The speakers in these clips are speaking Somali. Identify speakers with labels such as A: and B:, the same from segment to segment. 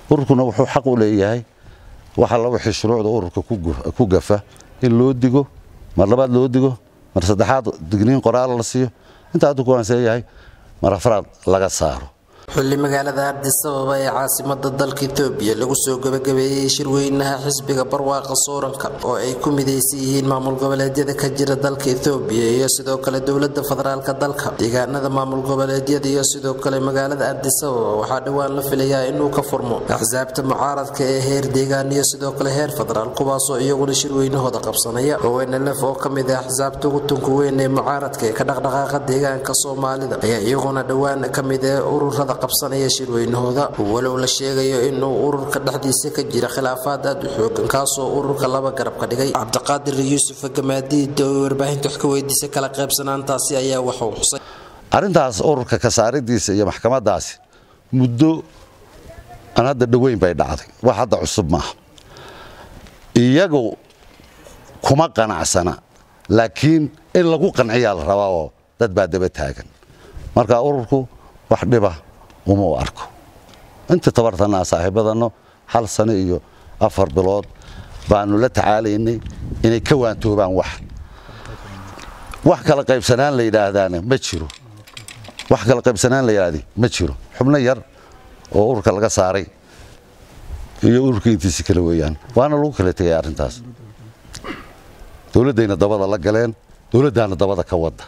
A: ururkuna wuxuu xaq u leeyahay waxa la wixii shuruucda ururka ku gafa in loo digo mar labaad loo digo mar saddexaad digniin qoraal la siiyo intaa hadduu kuwaansan yahay mar afraad laga saaro
B: xilli magaalada addis ababa ee caasimada dalka etoobiya lagu soo gabagabeeyey shirweynaha xisbiga barwaaqa sooranka oo ay ku midaysan yihiin maamul goboleedyada ka jira dalka etoobiya iyo sidoo kale dowlada federaalk dalka deegaanada maamul goboleedyada iyo sidoo kale magaalada addis ababa waxaa dhowaan la filayaa inuu ka furmo axsaabta mucaaradka ee heer deegaan iyo sidoo kale heer federaal kuwaasoo iyaguna shirweynahooda qabsanaya ownlf oo ka mid ah axsaabta ugu tunka weyn ee mucaaradka ee ka dhaqdhaqaaqa deegaanka soomaalida ayaa iyaguna dhowaan ka mid ee ururada qabsanaya shirweynahooda walow la sheegayo inuu ururka dhexdiisa ka jira khilaafaad aad u xoogan kaasoo ururka laba garab ka dhigay cabdiqaadir yuusuf gamaadiid oo warbaahinta wax ka weydiisay kala qaybsanaantaasi ayaa waxuu xusay
A: arrintaas ururka ka saaridiisa iyo maxkamadaasi muddo aan hadda dhoweyn bay dhacday wax hadda cusub maaha iyagu kuma qanacsana laakiin in lagu qanciyaa la rabaa oo dad baa daba taagan marka ururku wax dhiba uma u arko inta tabartanaa saaxiibadanno hal sano iyo afar bilood baanu la tacaalaynay inay ka waantoobaan wax wax kala qaybsanaan la yidhaahdaana ma jiro wax kala qaybsanaan la yidhaahdi ma jiro xubno yar oo ururka laga saaray iyo ururka intiisi kale weeyaan waana lagu kala tegay arrintaas dowladdayna dabada la galeen dowladdaana dabada ka wadda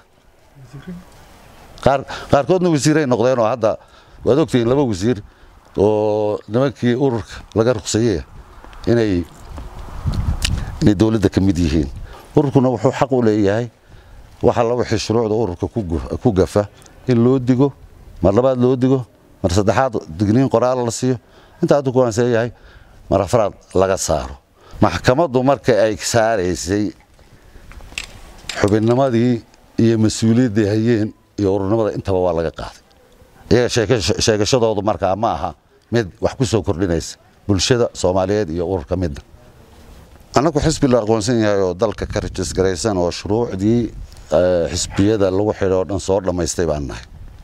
A: qaarkoodna wasiiray noqdeen oo hadda waad ogtihiin laba wasiir oo nimankii ururka laga ruqsayey inay inay dowladda ka mid yihiin ururkuna wuxuu xaq u leeyahay waxa la wixii shuruucda ururka ku gafa in loo digo mar labaad loo digo mar saddexaad digniin qoraal la siiyo intaa hadduu kuwaansan yahay mar afraad laga saaro maxkamaddu marka ay saaraysay xubinnimadii iyo mas-uuliyaddii hayeen iyo ururnimada intaba waa laga qaaday iyaga sheegashadoodu markaa ma aha mid wax ku soo kordhinaysa bulshada soomaaliyeed iyo ururka midna annagu xisbi la aqoonsan yahay oo dalka ka rajisgaraysan oo shuruucdii xisbiyada lagu xidhay oo dhan soo dhammaystay baan nahay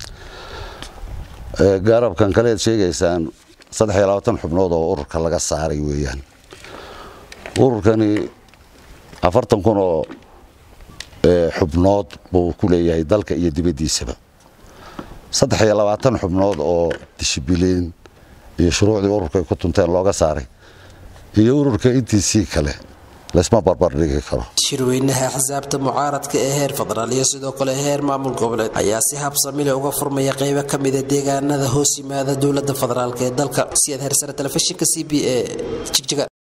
A: garabkan kaleed sheegaysaan saddex iyo labaatan xubnood oo ururka laga saaray weeyaan ururkani afartan kun oo xubnood buu ku leeyahay dalka iyo dibaddiisaba saddex iyo labaatan xubnood oo dishibiliin iyo shuruucdii ururka ay ku tunteen looga saaray iyo ururka intiisii kale laysma barbardhigi karo
B: shirweynaha axsaabta mucaaradka ee heer federaal iyo sidoo kale heer maamul goboleed ayaa si habsamile uga furmaya qaybo ka mida deegaanada hoos yimaada dowlada federaalk ee dalka siyaad hersare telefishinka c b a jigjiga